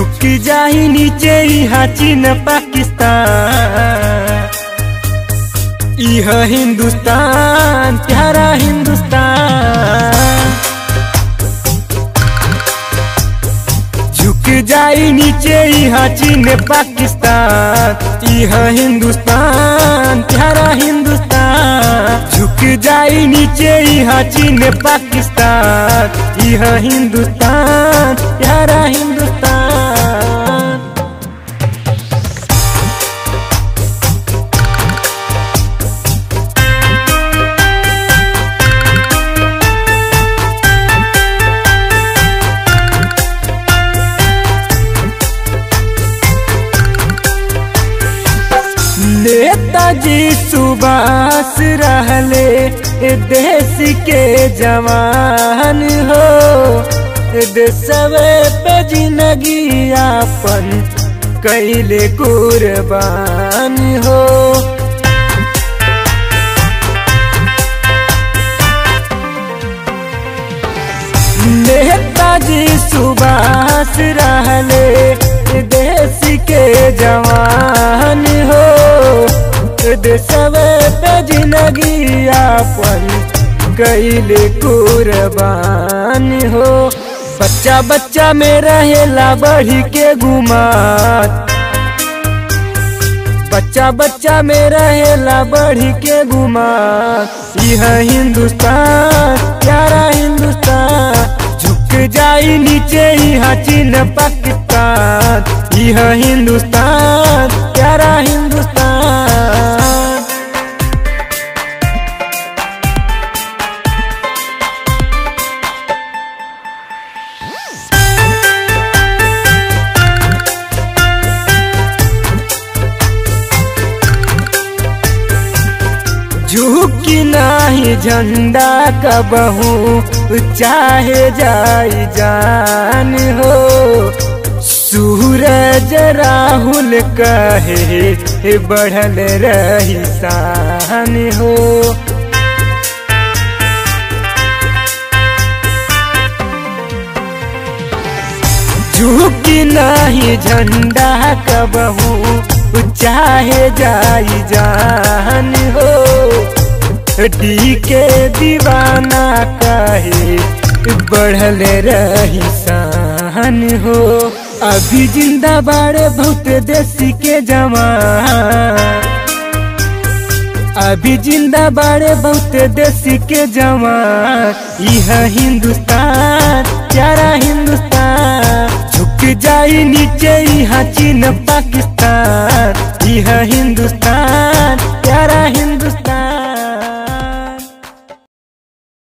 झुक जाही नीचे यहाँ चीन पाकिस्तान यह हिंदुस्तान प्यारा हिंदुस्तान झुक जाई नीचे यहाँ चीन पाकिस्तान यह हिंदुस्तान प्यारा हिंदुस्तान झुक जाई नीचे यहाँ चीन पाकिस्तान यह हिंदुस्तान प्यारा हिंदुस्तान नेताजी सुभाष रहले देश के जवान हो देशवे पे जिंदगी आपन कैले कुर्बान हो नेताजी सुभाष रहले देश के जवान हो देशवे पे जिंदगी आपन कैले कुर्बान हो बच्चा बच्चा में रहेला बढ़ी के गुमात बच्चा बच्चा में रहेला बढ़ी के गुमात यह हिंदुस्तान प्यारा हिंदुस्तान झुक जाई नीचे यहाँ चीन पाकिस्तान यह हिंदुस्तान प्यारा हिंदुस्तान झुकी नाही झंडा कबहू चाहे जाई जान हो सूरज राहुल कहे बढ़ल रही शान हो झुकी नहीं झंडा कबहू चाहे जाई जान हो डी के दीवाना कहे बढ़ल रही शान हो अभी जिंदा बाड़े बहुत देसी के जवान अभी जिंदा बाड़े बहुत देसी के जवान यह हिंदुस्तान प्यारा हिंदुस्तान झुक जाई नीचे यहाँ चीन पाकिस्तान यह हिंदुस्तान